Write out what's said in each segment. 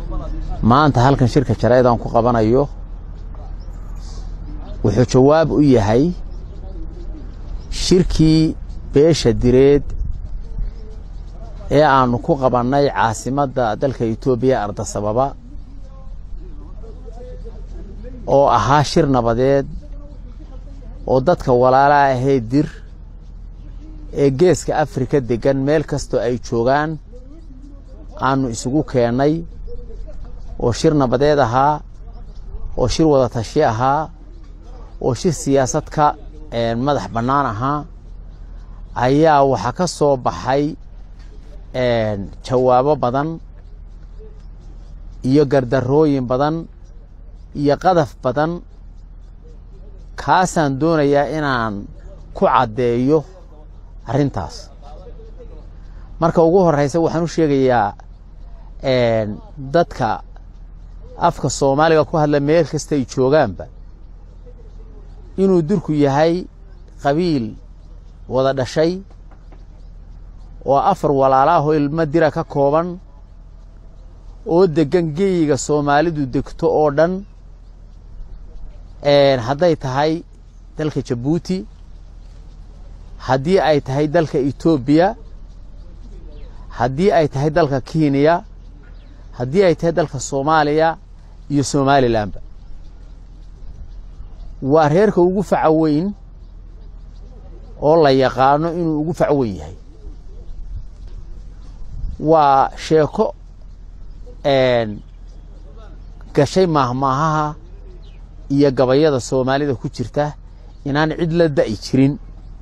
maanta halkan shirka jaraa'idaan ku qabanayo wuxuu jawaab u yahay shirkii beesha direed ee aanu ku qabannay caasimadda dalka etoobiya ardasababa oo ahaa shir nabadeed oo dadka walaala ahee dir ee geeska afrika deggan meel kastoo ay joogaan aanu isugu keennay oo shir nabadeed ahaa oo shir wada tashi ahaa oo shir siyaasad ka madax bannaan ahaa ayaa waxaa ka soo baxay jawaabo badan iyo gardarrooyin badan iyo qadaf badan kaasaan doonayaa inaan ku caddeeyo arrintaas marka ugu horraysa waxaan u sheegayaa dadka afka soomaaliga ku hadla meel kastay joogaanba inuu durku yahay qabiil wada dhashay oo afar walaalaahoo ilmo dira ka kooban oo deggan geeyiga soomaalidu degto oo dhan hadday tahay dalka jabuuti haddii ay tahay dalka etoobiya haddii ay tahay dalka kenya haddii ay tahay dalka soomaaliya iyo somalilanba waa reerka ugu faca weyn oo la yaqaano inuu ugu fac weyn yahay waa sheeko gashay maahmaahaha iyo gabayada soomaalida ku jirta inaan cid la da'i jirin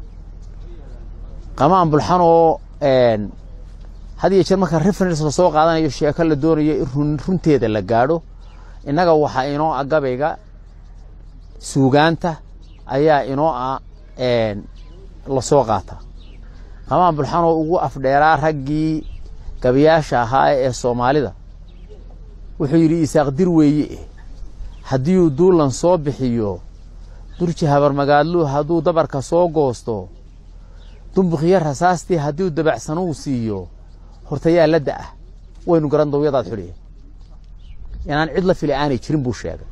qamaan bulxanoo had iyo jeer marka reference la soo qaadanayo sheeko la doonayo in runteeda la gaadho innaga waxaa inoo ah gabayga suugaanta ayaa inoo ah la soo qaata qamaan bulxanoo ugu afdheeraa raggii gabayaasha ahaa ee soomaalida wuxuu yidhi isaaq dir weeye eh haddiiuu duulan soo bixiyo durji habarmagaadluu hadduu dabarka soo goosto dumbuqyo rasaastii hadduu dabacsanuu siiyo hortayaa la da'ah waynu garan dawyadaad xuliya inaan cid la fili aanay jirin buu sheegay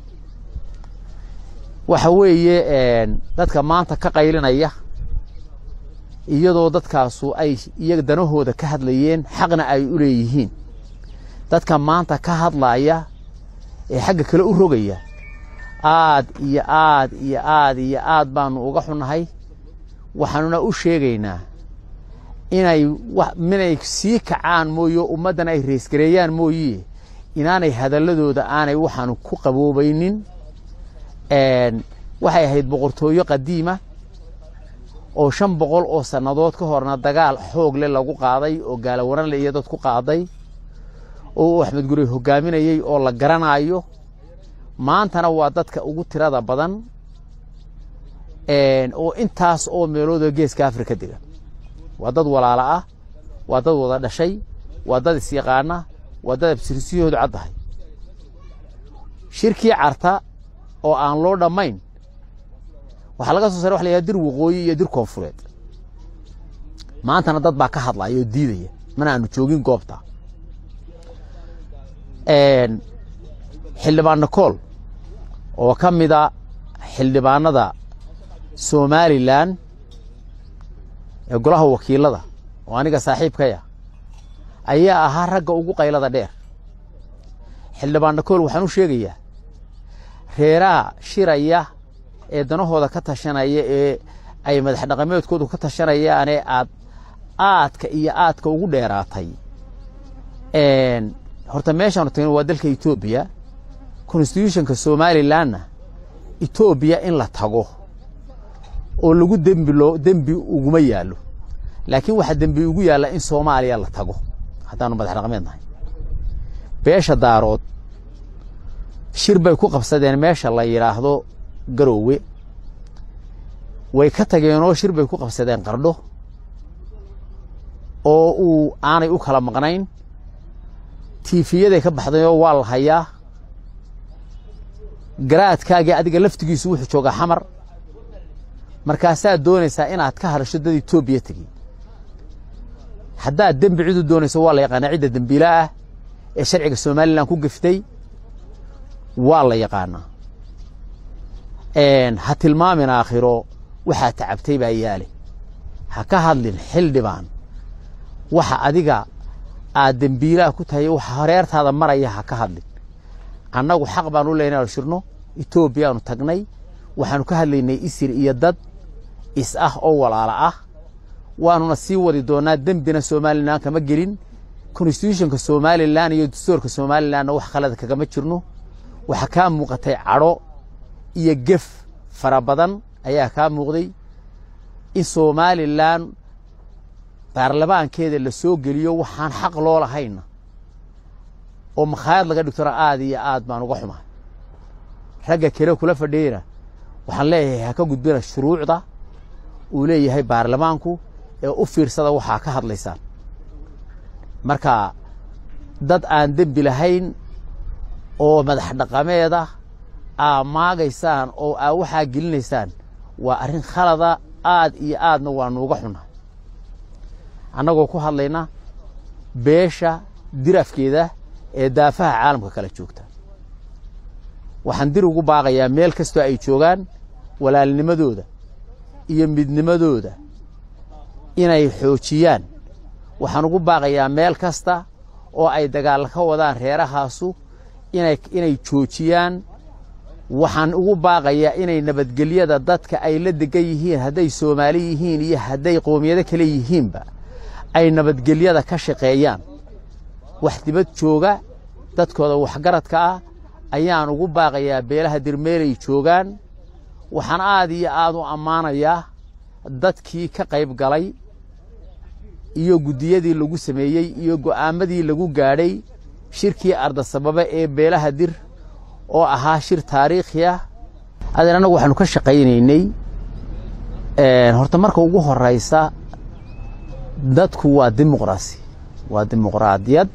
waxa weeye dadka maanta ka qaylinaya iyadoo dadkaasu ay iyaga danahooda ka hadlayeen xaqna ay u leeyihiin dadka maanta ka hadlaya ee xagga kale u rogaya aad iyo aad iyo aad iyo aad baanu uga xunnahay waxaanuna u sheegaynaa inay minay sii kacaan mooye ummaddan ay reesgareeyaan mooye inaanay hadalladooda aanay waxaanu ku qaboobaynin waxay ahayd boqortooyo qadiima oo shan boqol oo sannadood ka horna dagaal xoog leh lagu qaaday oo gaalawaranle iyo dad ku qaaday oo uu axmed gurey hogaaminayey oo la garanaayo maantana waa dadka ugu tirada badan oo intaas oo meelooda geeska afrika degan waa dad walaalo ah waa dad wada dhashay waa dad isyaqaana waa dad absirsiyahoodu caddahay shirkii carta oo aan loo dhammayn waxaa laga soo saray waxa la yidhaha dir waqooyi iyo dir koonfureed maantana dad baa ka hadlaya oo diidaya mana aanu joogin goobta xildhibaan nakool oo ka mida xildhibaanada somalilan ee golaha wakiilada oo aniga saaxiibkaya ayaa ahaa ragga ugu qaylada dheer xildhibaan nakool waxaan u sheegayaa reeraha shiraya ee danahooda ka tashanaya ee ay madax dhaqameedkoodu ka tashanayaanee aad aadka iyo aadka ugu dheeraatay horta meeshaanu tagin waa dalka etoobiya constitutionka somalilanna etoobiya in la tago oo lagu dembi loo dembi uguma yaallo laakiin waxaa dembi ugu yaalla in soomaaliya la tago haddaanu madax dhaqameed nahay beesha daarood shir bay ku qabsadeen meesha la yidhaahdo garoowe way ka tageenoo shir bay ku qabsadeen qardho oo uu aanay u kala maqnayn tiifiyaday ka baxdayoo waa la hayaa garaadkaagii adiga laftigiisu wuxuu joogaa xamar markaasaad doonaysaa inaad ka hadasho dad etoobiya tegi haddaad dembi cidu doonayso waa la yaqaanaa cidda dembiila ah ee sharciga somalilan ku geftay waa la yaqaanaa ha tilmaamin aakhiro waxaa tacabtay baa yaale ha ka hadlin xildhibaan waxa adiga aad dembiilaha ku tahay waxa horeertaada maraya ha ka hadlin annagu xaq baan u leynay shirno etoobiyaanu tagnay waxaanu ka hadlaynay isir iyo dad is ah oo walaala ah waanuna sii wadi doonaa dembina somalilan kama gelin constitutionka somalilan iyo dastuurka somalilanna wax khalada kagama jirno waxaa kaa muuqatay cadho iyo gef fara badan ayaa kaa muuqday in somalilan baarlamaankeeda la soo geliyo waxaan xaq loo lahayna oo makhaayad laga dhigtona aad iyo aad baan uga xumahay ragga kale kula fadhiyeyna waxaan leeyahay ha ka gudbina shuruucda uu leeyahay baarlamaanku ee u fiirsada waxaa ka hadlaysaan marka dad aan dembi lahayn oo madax dhaqameeda aa maagaysaan oo aa waxaa gelinaysaan waa arrin khalada aad iyo aadna waa nuuga xunnahay annagoo ku hadlayna beesha dirafkeeda ee daafaha caalamka kala joogta waxaan dir ugu baaqayaa meel kastoo ay joogaan walaalnimadooda iyo midnimadooda inay xoojiyaan waxaan ugu baaqayaa meel kasta oo ay dagaal ka wadaan reerahaasu inay inay joojiyaan waxaan ugu baaqayaa inay nabadgelyada dadka ay la degan yihiin hadday soomaali yihiin iyo hadday qoomiyado kale yihiinba ay nabadgelyada ka shaqeeyaan wax dibad jooga dadkooda waxgaradka ah ayaan ugu baaqayaa beelaha dirmeelay joogaan waxaan aad iyo aad u ammaanayaa dadkii ka qayb galay iyo guddiyadii lagu sameeyey iyo go'aamadii lagu gaadhay shirkii ardasababe ee beelaha dir oo ahaa shir taariikhi ah adeer annagu waxaanu ka shaqaynaynay horta marka ugu horaysa dadku waa dimuqraasi waa dimuqraadiyad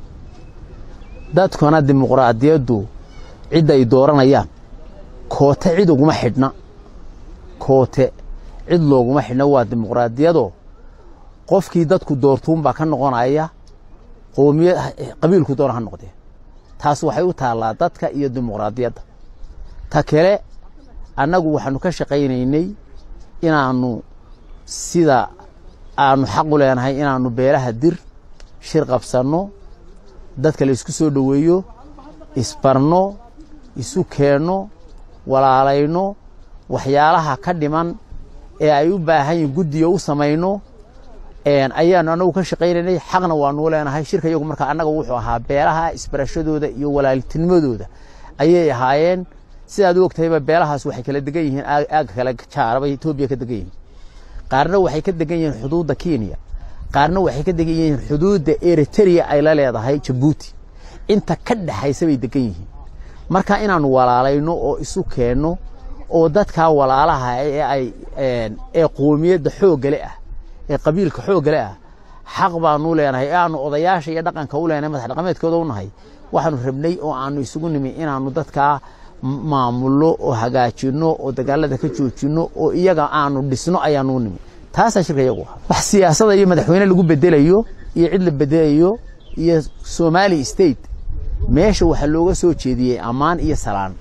dadkuna dimuqraadiyaddu cidda ay dooranayaan koote cid uguma xidhna koote cid looguma xidhna waa dimuqraadiyadoo qofkii dadku doortuunbaa ka noqonaya qoomiya qabiilku doona ha noqdee taas waxay u taallaa dadka iyo dimuqraadiyadda ta kale annagu waxaanu ka shaqaynaynay inaannu sida aanu xaq u leenahay inaannu beelaha dir shir qabsanno dadka la isku soo dhoweeyo isbarno isu keenno walaalayno waxyaalaha ka dhiman ee ay u baahan yihin guddiga u samayno ayaanu annagu ka shaqaynaynay xaqna waanuu leenahay shirka iyagu markaa annaga wuxuu ahaa beelaha isbarashadooda iyo walaaltinimadooda ayay ahaayeen sidaad u ogtahayba beelahaas waxay kala degan yihiin aagga kale jaaraba etoobiya ka degan yihiin qaarna waxay ka degan yihiin xuduudda kenya qaarna waxay ka degan yihiin xuduudda eritrea ay la leedahay jabuuti inta ka dhexaysa bay degan yihiin marka inaanu walaalayno oo isu keenno oo dadkaa walaalaha ee ay ee qoomiyadda xooggale ah ee qabiilka xooggale ah xaq baanu leenahay ee aanu odayaasha iyo dhaqanka u leenahay madax dhaqameedkooda u nahay waxaanu rabnay oo aanu isugu nimi inaanu dadkaa maamulno oo hagaajinno oo dagaalada ka joojinno oo iyaga aanu dhisno ayaanu u nimi taasaa shirka iyagu ahaa wax siyaasada iyo madaxweyne lagu bedelayo iyo cid la bedelayo iyo somali state meesha waxaa looga soo jeediyey ammaan iyo salaan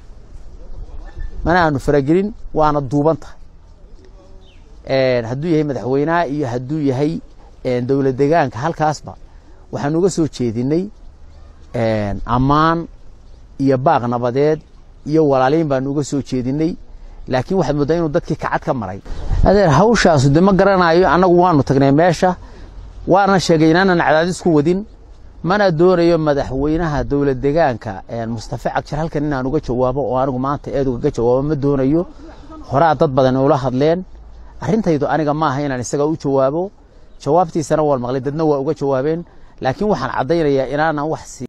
mana aanu faragelin waana duuban tahay hadduu yahay madaxweynaha iyo hadduu yahay dowlad degaanka halkaasba waxaanu uga soo jeedinay ammaan iyo baaq nabadeed iyo walaaliin baanu uga soo jeedinay laakiin waxaad mooddaa inuu dadkii kacad ka maray adeer hawshaasu de ma garanayo annagu waanu tagnay meesha waana sheegay inaanan cadaadis ku wadin mana doonayo madaxweynaha dowlad degaanka mustafa cagshir halkan inaan uga jawaabo oo anigu maanta eed ugaga jawaabo ma doonayo horaa dad badan ula hadleen arrintaydu aniga maaha inaan isaga u jawaabo jawaabtiisana waan maqlay dadna waa uga jawaabeen laakiin waxaan caddaynayaa inaanan wax